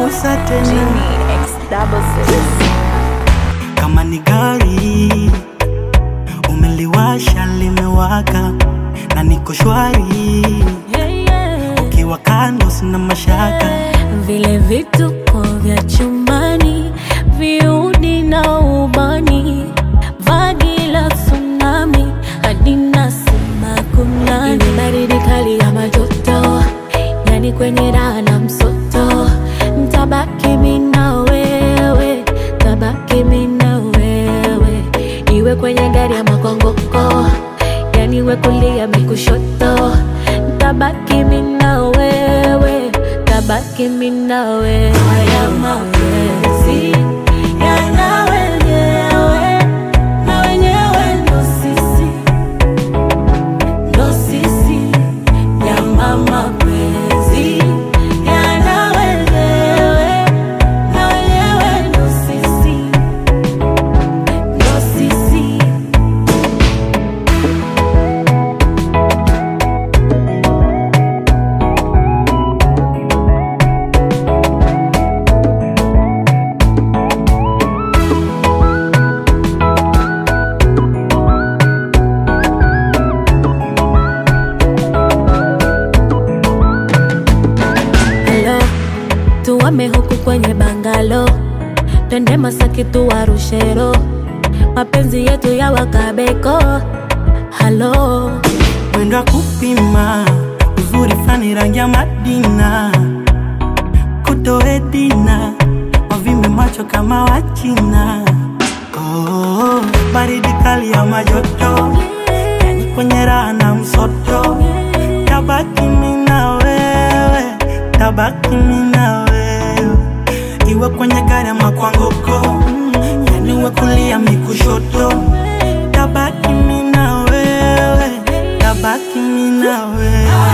gusa tena Genie X double six. kama ni gari umeliwasha limewaka na niko shwari Yeah, yeah. ukiwa kando sina mashaka vile vituko vya chumbani viudi na ubani vagi la tsunami hadi nasema kunani Ni baridi kali ya majoto yani kwenye raha na msoto ntabaki mi na wewe tabaki mi na wewe iwe kwenye gari ya makongoko yani we kulia mi kushoto tabaki mi na wewe tabaki mi na wewe haya mapenzi yana wenyewe na wenyewe ndo sisi ndo sisi nyama mapenzi yana wenyewe na wenyewe ndo sisi ndo sisi Hello, tuwame huku kwenye bangalo, twende Masaki tuwarushero, mapenzi yetu ya wakabeko. Halo, mwendo wa kupima uzuri fani rangi ya madina kutoedina wavimbe macho kama wachina oh, baridi kali ya majoto yani kwenye raha na msoto tabaki mi na wewe tabaki mi na wewe iwe kwenye gari ama kwa ngoko yani we kulia mi kushoto tabaki mi na wewe tabaki mi na wewe